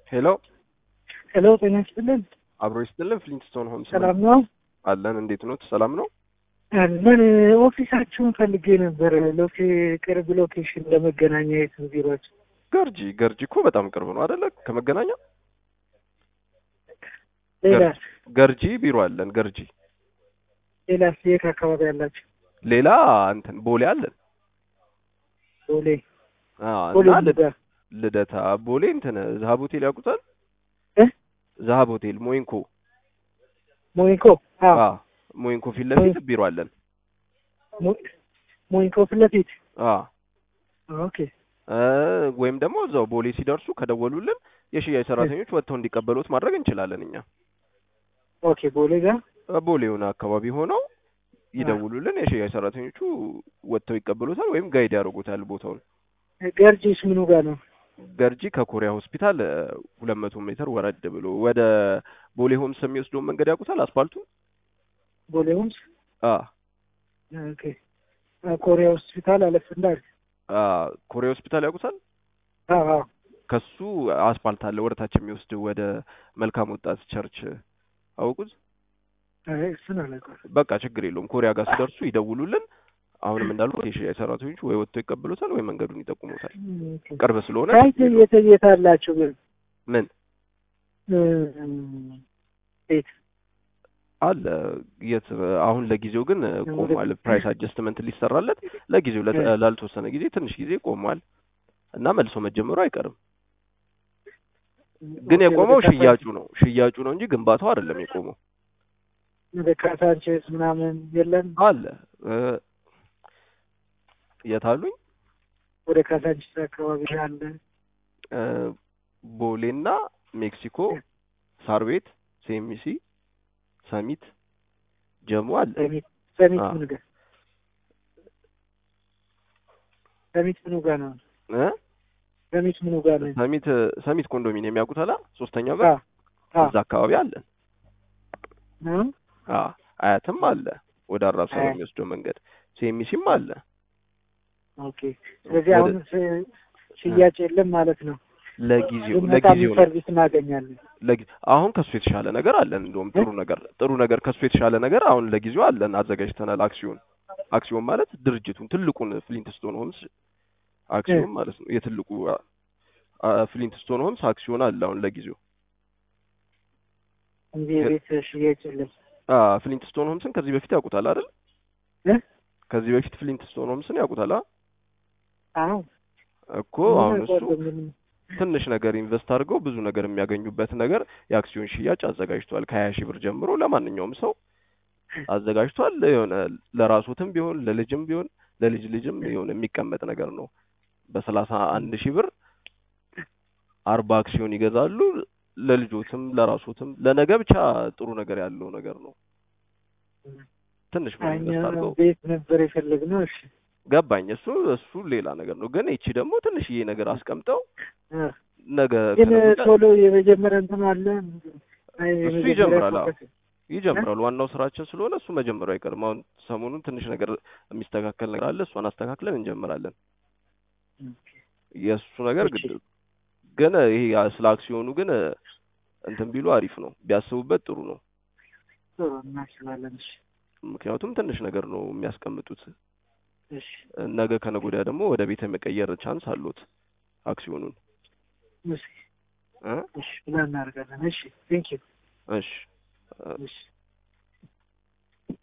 ሄሎ ሄሎ ጤና ይስጥልን። አብሮ ይስጥልን። ፍሊንትስቶን ሆምስ ሰላም ነው አለን። እንዴት ኖት? ሰላም ነው። አለን። ኦፊሳችሁን ፈልጌ ነበር። ሎኬ ቅርብ ሎኬሽን ለመገናኛ የት ነው ቢሮአችሁ? ገርጂ ገርጂ እኮ በጣም ቅርብ ነው አይደለ? ከመገናኛ ሌላስ ገርጂ ቢሮ አለን። ገርጂ ሌላስ የት አካባቢ ያላችሁ? ሌላ እንትን ቦሌ አለን። ቦሌ አዎ፣ ቦሌ እና ልደ- ጋር ልደታ ቦሌ እንትን ዛሀብ ሆቴል ያውቁታል? እ? ዛሀብ ሆቴል ሞይንኮ። ሞኒኮ አዎ አዎ፣ ሞይንኮ ፊት ለፊት ቢሮ አለን። ሞ- ሞኒኮ ፊት ለፊት አዎ ኦኬ እ ወይም ደግሞ እዛው ቦሌ ሲደርሱ ከደወሉልን የሽያጭ ሰራተኞች ወጥተው እንዲቀበሉት ማድረግ እንችላለን። እኛ ኦኬ ቦሌ ጋር ቦሌውን አካባቢ ሆነው ይደውሉልን። የሽያጭ ሰራተኞቹ ወጥተው ይቀበሉታል ወይም ጋይድ ያደርጉታል ቦታውን። ገርጂስ ምኑ ጋር ነው? ገርጂ ከኮሪያ ሆስፒታል ሁለት መቶ ሜትር ወረድ ብሎ ወደ ቦሌ ሆምስ የሚወስደውን መንገድ ያውቁታል? አስፋልቱ ቦሌ ሆምስ አ ኦኬ ኮሪያ ሆስፒታል አለፍ እንዳል አ ኮሪያ ሆስፒታል ያውቁታል? አዎ አዎ ከሱ አስፋልት አለ ወደ ታች የሚወስድ ወደ መልካም ወጣት ቸርች አውቁት? አይ እሱን አላውቅም። በቃ ችግር የለውም። ኮሪያ ጋር ሲደርሱ ይደውሉልን። አሁንም እንዳልኩት የሽያጭ ሰራተኞቹ ወይ ወጥተው ይቀበሉታል ወይ መንገዱን ይጠቁሙታል። ኦኬ ቅርብ ስለሆነ ሳይት የት የት አላችሁ ግን? ምን እም፣ ቤት አለ የት አሁን ለጊዜው ግን ቆሟል። ፕራይስ አጀስትመንት ሊሰራለት ለጊዜው ለተ- ላልተወሰነ ጊዜ ትንሽ ጊዜ ቆሟል እና መልሶ መጀመሩ አይቀርም። ግን ኦኬ፣ የቆመው ወደ ካሳ- ሽያጩ ነው ሽያጩ ነው እንጂ ግንባታው አይደለም የቆመው። ወደ ካሳንቼስ ምናምን የለም። አለ እ የት አሉኝ ወደ ካሳንቼስ አካባቢ አለ። እ ቦሌና ሜክሲኮ፣ ሳር ቤት፣ ሴሚሲ፣ ሰሚት፣ ጀሞ አለ። ሰሚት ሰሚት አዎ። ምኑ ጋር ሰሚት ምኑ ጋር ነው? እ ሰሚት ምኑ ጋር ነው? ሰሚት ሰሚት ኮንዶሚኒየም ያውቁት አላ ሶስተኛው ጋር አዎ አዎ እዛ አካባቢ አለን። ነው። አ አያትም አለ ወደ አራብሳ አያት። በሚወስደው መንገድ ሴሚሲም አለ። ኦኬ። ስለዚህ ወደ- አሁን ስ- ሽያጭ የለም ማለት ነው። ለጊዜው ብንመጣ ለጊዜው ምን ነው ሰርቪስ እናገኛለን? ለጊ- አሁን ከሱ የተሻለ ነገር አለን። እንደውም ጥሩ ነገር ጥሩ ነገር ከሱ የተሻለ ነገር አሁን ለጊዜው አለን አዘጋጅተናል። አክሲዮን አክሲዮን ማለት ድርጅቱን ትልቁን ፍሊንትስቶን ሆምስ አክሲዮን ማለት ነው። የትልቁ አ- አ- ፍሊንትስቶን ሆምስ አክሲዮን አለ አሁን ለጊዜው። እንጂ የቤት ሽያጭ የለም። አ ፍሊንትስቶን ሆምስን ከዚህ በፊት ያውቁታል አይደል? እ? ከዚህ በፊት ፍሊንትስቶን ሆምስን ያውቁታል አ? አዎ እኮ አሁን እሱ ምንም ትንሽ ነገር ኢንቨስት አድርገው ብዙ ነገር የሚያገኙበት ነገር የአክሲዮን ሽያጭ አዘጋጅቷል። ከሀያ ሺህ ብር ጀምሮ ለማንኛውም ሰው አዘጋጅቷል። የሆነ ለራሱትም ቢሆን ለልጅም ቢሆን ለልጅ ልጅም የሆነ የሚቀመጥ ነገር ነው። በሰላሳ አንድ ሺህ ብር አርባ አክሲዮን ይገዛሉ። ለልጆትም ለራሱትም ለነገ ብቻ ጥሩ ነገር ያለው ነገር ነው። ትንሽ ብር እኛ ኢንቨስት አድርገው ቤት ነበር የፈለግነው። እሺ ገባኝ። እሱ እሱ ሌላ ነገር ነው። ግን ይቺ ደግሞ ትንሽዬ ነገር አስቀምጠው እ። ነገ ግን ከነገ ወዲያ ቶሎ የመጀመሪያ እንትን አለ አይ እሱ የመጀመሪያ ይጀምራል። አዎ ፎከስ- ይጀምራል። ዋናው ስራችን ስለሆነ እሱ መጀመሩ አይቀርም። አሁን ሰሞኑን ትንሽ ነገር የሚስተካከል ነገር አለ። እሷን አስተካክለን እንጀምራለን። የእሱ ነገር እሺ። ግድ ግን ይሄ ያ- ስለ አክሲዮኑ ግን እንትን ቢሉ አሪፍ ነው፣ ቢያስቡበት ጥሩ ነው። ጥሩ እናስባለን። እሺ ምክንያቱም ትንሽ ነገር ነው የሚያስቀምጡት። እሺ ነገ ከነገ ወዲያ ደግሞ ወደ ቤት የመቀየር ቻንስ አሉት አክሲዮኑን እሺ እ እሺ ብለን እናደርጋለን። እሺ ቴንክ ዩ እሺ እሺ